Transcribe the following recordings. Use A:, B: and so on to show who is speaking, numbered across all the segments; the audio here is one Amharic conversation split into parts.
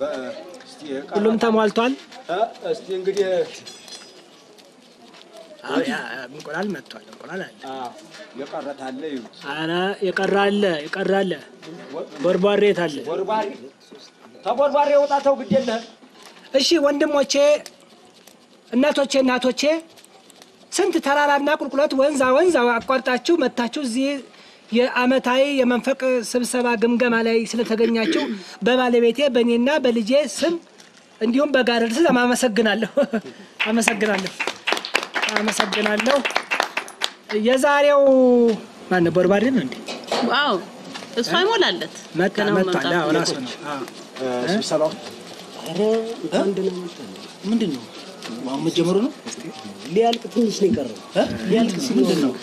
A: ሁሉም ተሟልቷል።
B: እስቲ እንግዲህ
A: አዎ፣ ያ እንቁላል መጥቷል። እንቁላል አለ።
B: የቀረት አለ ይሉት
A: አረ የቀረ አለ፣ የቀረ አለ። ቦርቧሬ የት አለ?
B: ቦርባሪ ተቦርባሪ የወጣተው ግድ የለህም።
A: እሺ ወንድሞቼ፣ እናቶቼ፣ እናቶቼ ስንት ተራራና ቁልቁለት ወንዛ ወንዝ አቋርጣችሁ መታችሁ እዚህ የአመታዊ የመንፈቅ ስብሰባ ግምገማ ላይ ስለተገኛችሁ በባለቤቴ በእኔና በልጄ ስም እንዲሁም በጋረድ ስም አመሰግናለሁ። አመሰግናለሁ። አመሰግናለሁ። የዛሬው ማነው? ቦርባሪ ነው እንዴ?
C: ዋው እሱ አይሞላለት
A: መጣ
C: ገና
A: መጥቷል።
C: መምጣቱ
A: አዎ፣
C: ነው።
A: ራሱ ነው። አዎ።
B: ስብሰባው
A: ምንድን ነው አሁን መጀመሩ ነው?
D: ሊያልቅ ትንሽ ነው የቀረው። ሊያልቅ ሲል
A: ምንድን ነው?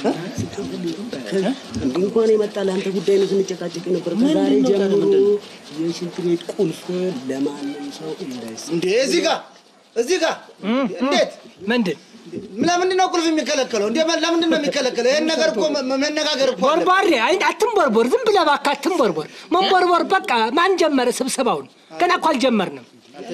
D: እንዲህ እንኳን የመጣ ለአንተ ጉዳይ ነው ስንጨቃጨቅ ነበር። ከዛሬ ጀምሮ የሽንት ቤት ቁልፍ ለማንም ሰው እንዳይሰጥ
E: እንዴ እዚህ ጋር እዚህ ጋር እንዴት
A: ምንድን
E: ለምንድን ነው ቁልፍ የሚከለከለው? እንዴ ለምንድን ነው የሚከለከለው? ይህን ነገር እኮ መ- መነጋገር እኮ አለ።
A: ቦርቧሬ አይ አትንቦርቦር፣ ዝም ብለህ እባክህ አትንቦርቦር። መንቦርቦር በቃ ማን ጀመረ ስብሰባውን? ገና እኮ አልጀመርንም።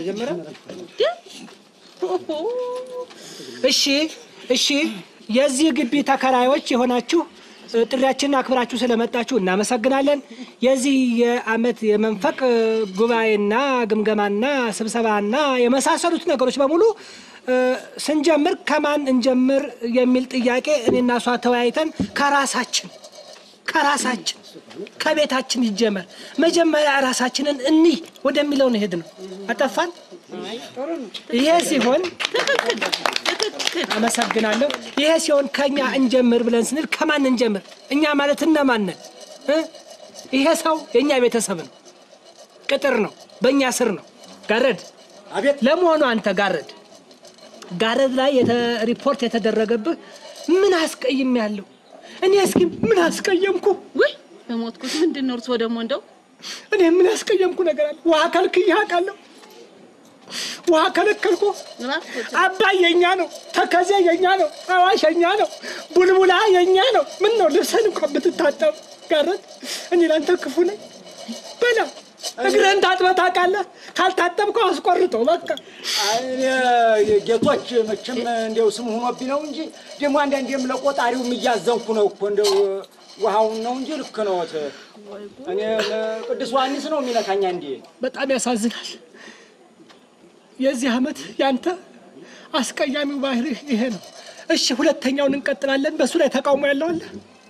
A: እሺ እሺ፣ የዚህ ግቢ ተከራዮች የሆናችሁ እ፣ ጥሪያችንን አክብራችሁ ስለመጣችሁ እናመሰግናለን። የዚህ የአመት የመንፈቅ እ፣ ጉባኤና ግምገማና ስብሰባና የመሳሰሉት ነገሮች በሙሉ እ፣ ስንጀምር ከማን እንጀምር የሚል ጥያቄ እኔና እሷ ተወያይተን ከራሳችን ከራሳችን ከቤታችን ይጀመር መጀመሪያ ራሳችንን እንይ ወደሚለው ነው ሄድ ነው። አጠፋን። ይሄ ሲሆን አመሰግናለሁ። ይሄ ሲሆን ከኛ እንጀምር ብለን ስንል ከማን እንጀምር? እኛ ማለት እነማን ነን? እ? ይሄ ሰው የእኛ ቤተሰብ ነው፣ ቅጥር ነው፣ በእኛ ስር ነው። ጋረድ
B: አቤት
A: ለመሆኑ አንተ ጋረድ ጋረድ ላይ የተ- ሪፖርት የተደረገብህ ምን አስቀይም ያለው እኔ እስኪ ምን አስቀየምኩ?
C: ውይ በሞትኩት ምንድን ነው እርስዎ ደግሞ እንደው
A: እኔ ምን ያስቀየምኩ ነገር አለ? ውሃ ከልክዬ አውቃለሁ። ውሃ ከለከልኩ።
C: እባክዎት
A: አባይ የኛ ነው፣ ተከዜ የኛ ነው፣ አዋሽ የኛ ነው፣ ቡልቡላ የኛ ነው። ምን ነው ልብስህን እንኳን ብትታጠብ ጋረት እኔ ላንተ ክፉ ነኝ በላ እግርህን ታጥበህ ታውቃለህ? ካልታጠብከው አስቆርጦ በቃ
B: እኔ ጌቶች መቼም እንዲያው ስም ሆኖብኝ ነው እንጂ ደግሞ አንዳንዴም ለቆጣሪውም እያዘንኩ ነው እኮ እንደው ውሃውን ነው እንጂ ልክ ነዎት። እኔ ቅዱስ ዮሐንስ ነው የሚነካኝ እንዴ?
A: በጣም ያሳዝናል። የዚህ ዓመት ያንተ አስቀያሚው ባህሪህ ይሄ ነው። እሺ ሁለተኛውን እንቀጥላለን። በእሱ ላይ ተቃውሞ ያለው አለ?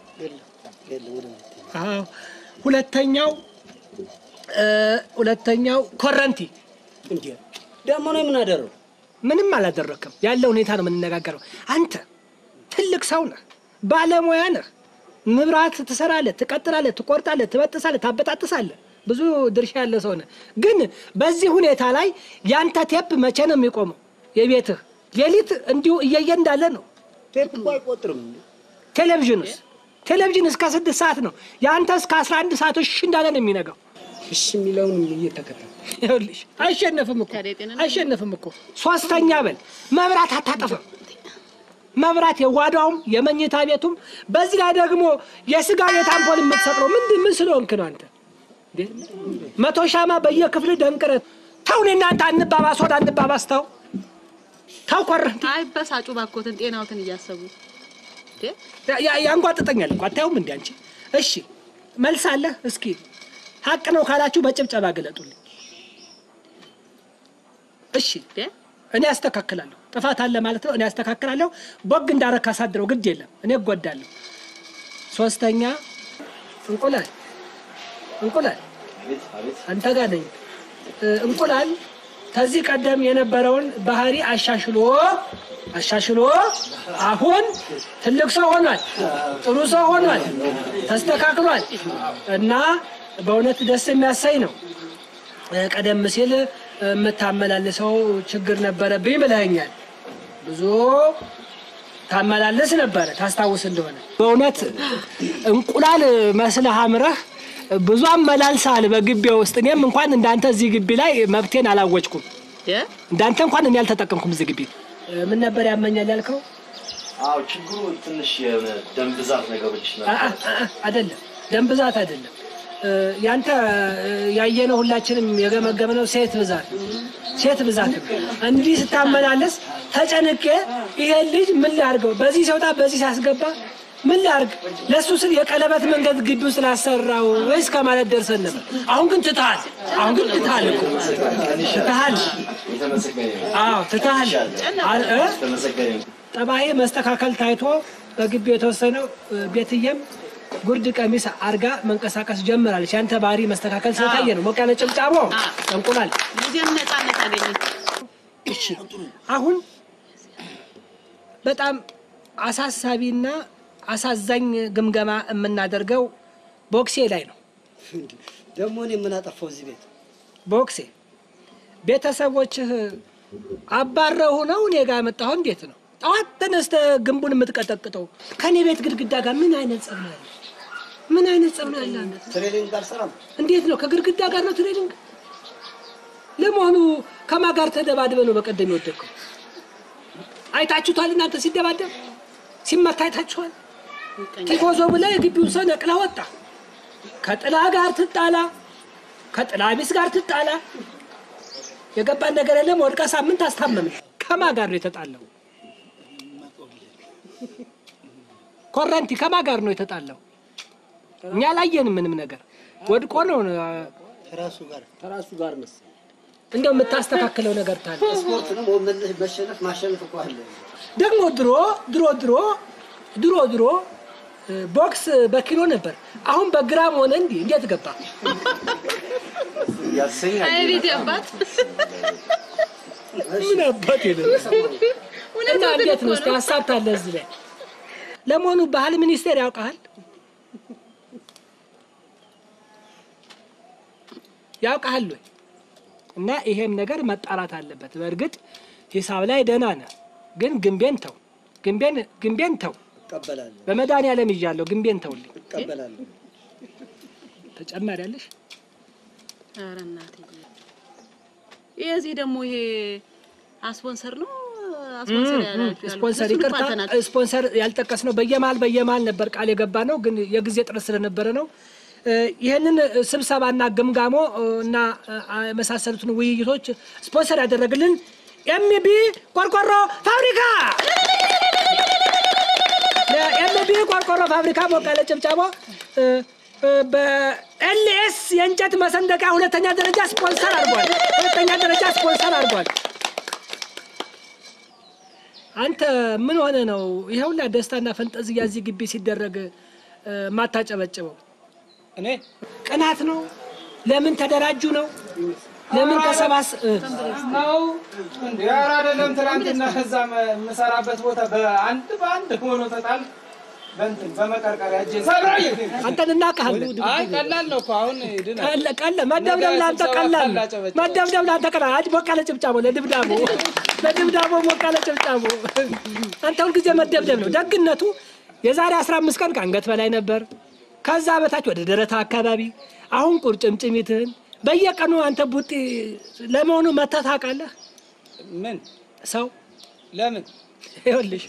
A: አዎ ሁለተኛው እ ሁለተኛው ኮረንቲ
D: እንዴ ደግሞ ነው የምናደረው?
A: ምንም አላደረክም። ያለ ሁኔታ ነው የምንነጋገረው። አንተ ትልቅ ሰው ነህ፣ ባለሙያ ነህ። መብራት ትሰራለህ፣ ትቀጥላለህ፣ ትቆርጣለህ፣ ትበጥሳለህ፣ ታበጣጥሳለህ። ብዙ ድርሻ ያለ ሰው ነህ። ግን በዚህ ሁኔታ ላይ ያንተ ቴፕ መቼ ነው የሚቆመው? የቤትህ ሌሊት እንዲሁ እየየ እንዳለ ነው።
D: ቴፕ እኮ አይቆጥርም።
A: ቴሌቪዥንስ ቴሌቪዥን እስከ ስድስት ሰዓት ነው። የአንተ እስከ አስራ አንድ ሰዓት እሺ እንዳለ ነው የሚነጋው።
D: እሺ የሚለውን እየተከተል
A: ይኸውልሽ አይሸነፍም እኮ
C: ታዲያ ጤንነት
A: አይሸነፍም እኮ። ሶስተኛ በል መብራት አታጠፋም። መብራት የጓዳውም የመኝታ ቤቱም፣ በዚህ ላይ ደግሞ የስጋ ቤት አምፖል የምትሰቅለው ምንድን ምን ስለሆንክ ነው አንተ? እንዴ? መቶ ሻማ በየክፍል ደንቅረት ተው። እኔ እናንተ አንባባስ፣ ወደ አንባባስ ተው ተው። ኮረንቲ
C: አይበሳጩ ባኮትን ጤናዎትን እያሰቡ እንዴ?
A: ያ- ያ- ያንጓጥጠኛል እኮ አታዩም እንዲ አንቺ። እሺ መልስ አለህ? እስኪ ሀቅ ነው ካላችሁ በጭብጨባ ገለጡልኝ። እሺ
C: እንዴ?
A: እኔ አስተካክላለሁ። ጥፋት አለ ማለት ነው። እኔ አስተካክላለሁ። ቦግ እንዳረካ አሳድረው ግድ የለም እኔ እጎዳለሁ። ሶስተኛ እንቁላል እንቁላል አንተ ጋር ነኝ። እ፣ እንቁላል ከዚህ ቀደም የነበረውን ባህሪ አሻሽሎ አሻሽሎ አሁን ትልቅ ሰው ሆኗል። ጥሩ ሰው ሆኗል። ተስተካክሏል እና በእውነት ደስ የሚያሳይ ነው። እ፣ ቀደም ሲል የምታመላልሰው ችግር ነበረብኝ ብለኸኛል። ብዙ ታመላልስ ነበረ ታስታውስ እንደሆነ በእውነት እንቁላል መስለህ አምረህ ብዙ አመላልሰሃል በግቢ ውስጥ። እኔም እንኳን እንዳንተ እዚህ ግቢ ላይ መብቴን አላወጭኩም።
C: እንዴ?
A: እንዳንተ እንኳን እኔ አልተጠቀምኩም እዚህ ግቢ። እ፣ ምን ነበር ያመኛል ያልከው?
F: አዎ ችግሩ ትንሽ የሆነ ደም ብዛት ነገሮች
A: አ- አ- አ- አይደለም ደም ብዛት አይደለም። እ፣ ያንተ እ፣ ያየነው ሁላችንም የገመገምነው ሴት ብዛት ሴት ብዛት ነው። እንዲህ ስታመላለስ ተጨንቄ ይሄን ልጅ ምን ላድርገው፣ በዚህ ሲወጣ በዚህ ሲያስገባ ምን ላድርግ፣ ለእሱ ስል የቀለበት መንገድ ግቢው ስላሰራው ወይስ ከማለት ደርሰን ነበር። አሁን ግን ትተሃል። አሁን ግን ትተሃል እኮ ትተሃል። አዎ ትተሃል። አ- እ? ጠባዬ መስተካከል ታይቶ በግቢው የተወሰነው እ፣ ቤትየም ጉርድ ቀሚስ አርጋ መንቀሳቀስ ጀምራለች። ያንተ ባህሪ መስተካከል ስለታየ ነው። ሞቅ ያለ ጭብጫቦ እንቁላል።
C: ልጄም ነፃነት አገኘች።
A: እሺ አሁን በጣም አሳሳቢና አሳዛኝ ግምገማ የምናደርገው ቦክሴ ላይ ነው።
D: ደግሞ እኔ ምን አጠፋው እዚህ ቤት?
A: ቦክሴ ቤተሰቦችህ አባረሁ ነው እኔ ጋር መጣሁ። እንዴት ነው ጠዋት ተነስተህ ግንቡን የምትቀጠቅጠው? ከእኔ ቤት ግድግዳ ጋር ምን አይነት ጸብ ነው ያለ? ምን አይነት ጸብ ነው ያለ? አንተ?
E: ትሬኒንግ አልሰራም።
A: እንዴት ነው ከግድግዳ ጋር ነው ትሬኒንግ? ለመሆኑ ከማን ጋር ተደባድበ ነው በቀደም የወደቅከው? አይታችሁታል? እናንተ ሲደባደብ ሲመታ አይታችኋል? ቲፎዞ ብለህ የግቢውን ሰው ነቅለህ ወጣ። ከጥላ ጋር ትጣላ፣ ከጥላ ቢስ ጋር ትጣላ። የገባን ነገር የለም። ወድቃ ሳምንት አስታመም። ከማን ጋር ነው የተጣለው? ኮረንቲ ከማን ጋር ነው የተጣለው? እኛ አላየንም ምንም ነገር። ወድቆ ነው
D: ከራሱ ጋር ከራሱ ጋር መሰለኝ።
A: እንደው የምታስተካክለው ነገር ታለ
D: ስፖርት ነው መለስ መሸነፍ ማሸነፍ እኮ አለ።
A: ደግሞ ድሮ ድሮ ድሮ ድሮ ድሮ እ፣ ቦክስ በኪሎ ነበር። አሁን በግራም ሆነ። እንዲህ እንዴት ገባ?
C: አይ ቤት አባት
A: ምን አባት ሄደ እና እንዴት ነው? እስቲ ሀሳብ ታለ እዚህ ላይ ለመሆኑ ባህል ሚኒስቴር ያውቃል ያውቃል ወይ? እና ይሄም ነገር መጣራት አለበት። በእርግጥ ሂሳብ ላይ ደህና ነህ፣ ግን ግንቤን ተው፣ ግንቤን ግንቤን ተው።
D: እቀበላለሁ
A: በመድኃኒዓለም ይዣለሁ፣ ግንቤን ተውልኝ።
D: እቀበላለሁ።
A: ተጨማሪ ያለሽ
C: ኧረ እናትዬ የዚህ ደግሞ ይሄ አስፖንሰር ነው አስፖንሰር ያላችሁ ያልኩት።
A: ስፖንሰር
C: እሱን
A: ይቅርታ፣
C: እንኳን ተናግረን
A: ስፖንሰር ያልጠቀስ ነው። በየመሀል በየመሀል ነበር ቃል የገባ ነው፣ ግን የጊዜ ጥረት ስለነበረ ነው። እ፣ ይህንን ስብሰባና ግምጋሞ እ፣ እና እ፣ የመሳሰሉትን ውይይቶች ስፖንሰር ያደረግልን ኤምቢ ቆርቆሮ ፋብሪካ ለኤምቢ ቆርቆሮ ፋብሪካ ሞቅ ያለ ጭብጨባ። እ፣ እ፣ በኤልኤስ የእንጨት መሰንደቂያ ሁለተኛ ደረጃ ስፖንሰር አድርጓል። ሁለተኛ ደረጃ ስፖንሰር አድርጓል። አንተ ምን ሆነ ነው ይሄ ሁላ ደስታና ፈንጠዝያ እዚህ ግቢ ሲደረግ እ፣ ማታጨበጭበው?
B: እኔ
A: ቅናት ነው? ለምን ተደራጁ ነው? ለምን ተሰባስ እ፣
B: ነው እንዴ? ኧረ አይደለም። ትናንትና እዛ መ- የምሰራበት ቦታ በአንድ በአንድ ሆኖ ተጣል በእንትን በመቀርቀሪያ እጄን ሰብራዬ።
A: አንተን እናውቅሃለን።
B: አይ ቀላል ነው እኮ አሁን ድና
A: ቀለ- ቀለ- መደብደብ ለአንተ ቀላል ነው።
B: ካላጨበጨበ።
A: መደብደብ ለአንተ ቀላል። አጅ ሞቅ ያለ ጭብጫቦ ለድብዳቦ ለድብዳቦ ሞቅ ያለ ጭብጫቦ። አንተ ሁልጊዜ መደብደብ ነው ደግነቱ። የዛሬ 15 ቀን ከአንገት በላይ ነበር፣ ከዛ በታች ወደ ደረታ አካባቢ፣ አሁን ቁርጭምጭሚትህን በየቀኑ አንተ ቡጢ ለመሆኑ መተህ ታውቃለህ?
B: ምን
A: ሰው
B: ለምን
A: ይኸውልሽ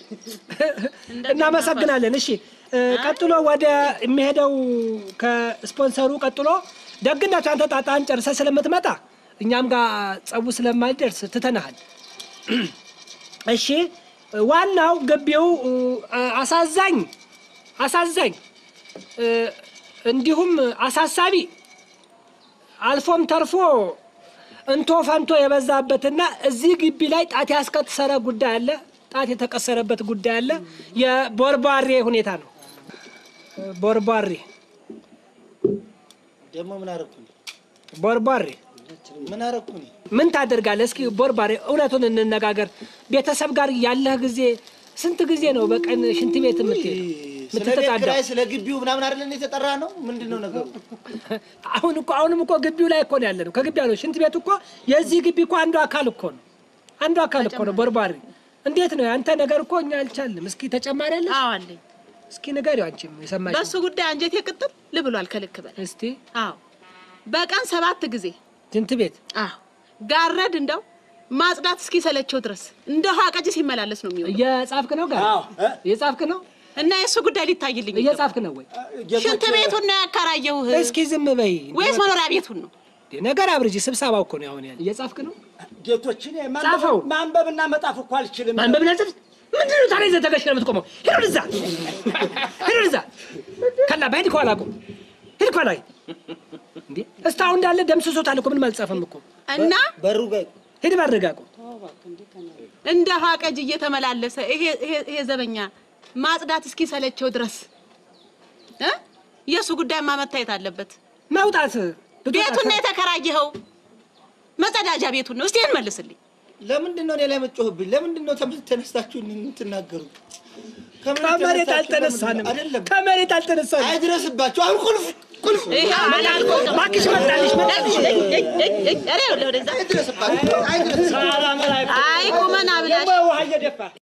A: እናመሰግናለን። እሺ እ፣ ቀጥሎ ወደ የሚሄደው ከስፖንሰሩ ቀጥሎ ደግነቱ አንተ ጣጣን ጨርሰህ ስለምትመጣ እኛም ጋር ጸቡ ስለማይደርስ ትተናሃል። እሺ ዋናው ግቢው እ፣ አሳዛኝ አሳዛኝ እ፣ እንዲሁም አሳሳቢ አልፎም ተርፎ እንቶ ፈንቶ የበዛበትና እዚህ ግቢ ላይ ጣት ያስቀሰረ ጉዳይ አለ። ጣት የተቀሰረበት ጉዳይ አለ። የቦርቧሬ ሁኔታ ነው። ቦርቧሬ
E: ደግሞ ምን አደረኩኝ?
A: ቦርቧሬ
E: ምን አደረኩኝ?
A: ምን ታደርጋለህ? እስኪ ቦርቧሬ እውነቱን እንነጋገር። ቤተሰብ ጋር ያለህ ጊዜ ስንት ጊዜ ነው በቀን ሽንት ቤት የምትሄድ
E: ስለ ቤት
A: የምትጠዳው?
E: ኪራይ ስለ ግቢው ምናምን አይደለን የተጠራ ነው። ምንድን ነው ነገሩ?
A: አሁን እኮ አሁንም እኮ ግቢው ላይ እኮ ነው ያለ ነው። ከግቢ ያለው ሽንት ቤት እኮ የዚህ ግቢ እኮ አንዱ አካል እኮ ነው። አንዱ አካል እኮ ነው ቦርቧሪ። እንዴት ነው ያንተ ነገር እኮ እኛ አልቻልንም። እስኪ ተጨማሪ አለ
C: አዎ አለኝ።
A: እስኪ ንገሪው አንቺም የሰማሽ
C: በእሱ ጉዳይ አንጀቴ ቅጥል ልብሏል ከልክ በላይ።
A: እስቲ
C: አዎ በቀን ሰባት ጊዜ
A: ሽንት ቤት
C: አዎ ጋረድ እንደው ማጽዳት እስኪሰለቸው ድረስ እንደ ውሃ ቀጭ ሲመላለስ ነው የሚሆነው።
A: እየጻፍክ ነው ጋር
B: አዎ እ?
A: እየጻፍክ ነው
C: እና የእሱ ጉዳይ ሊታይልኝ ይገባል።
A: እየጻፍክ ነው ወይ?
C: ሽንት ቤቱን ነው ያከራየውህ
A: እስኪ ዝም በይ።
C: ወይስ መኖሪያ ቤቱን ነው?
A: ነገር አብርጂ። ስብሰባው እኮ ነው አሁን ያለ። እየጻፍክ ነው?
B: ጌቶችን
A: ጻፈው።
B: ማንበብና መጻፍ እኮ አልችልም።
A: ማንበብና ጽፍ ምንድን ነው ታዲያ? ይዘህ ተገሽተህ ነው የምትቆመው? ሂድ ወደዛ፣ ሂድ ወደዛ። ከላ በሂድ ከኋላ ቁም፣ ሂድ ከኋላ እንዴ! እስካሁን እንዳለ ደምስሶታል እኮ ምንም አልጻፈም እኮ።
C: እና
E: በሩ ጋር
A: ሂድ ባድርጋ ቁም።
C: እንደ ሀቀጅ እየተመላለሰ ይሄ ይሄ- ይሄ ዘበኛ ማጽዳት እስኪሰለቸው ድረስ እ የእሱ ጉዳይማ መታየት አለበት።
A: መውጣት
C: ቤቱን ነው የተከራየኸው፣ መጸዳጃ ቤቱን ነው። እስቲ ይህን መልስልኝ።
E: ለምንድን ነው እኔ ላይ መጮህብኝ? ለምንድን ነው ተመ- ተነስታችሁ የምትናገሩ?
A: ከመሬት አልተነሳንም፣
E: አይደለም
A: ከመሬት አልተነሳንም።
E: አይድረስባችሁ። አሁን ቁልፍ ቁልፍ
C: ይሄ አላልኩም።
A: እባክሽ መጣልሽ፣ መጣልሽ።
C: ኧረ ይኸውልህ ወደዛ።
E: አይድረስባችሁ። አይድረስ
C: አይ ቁመና ብላሽ
B: ውሃ እየደፋ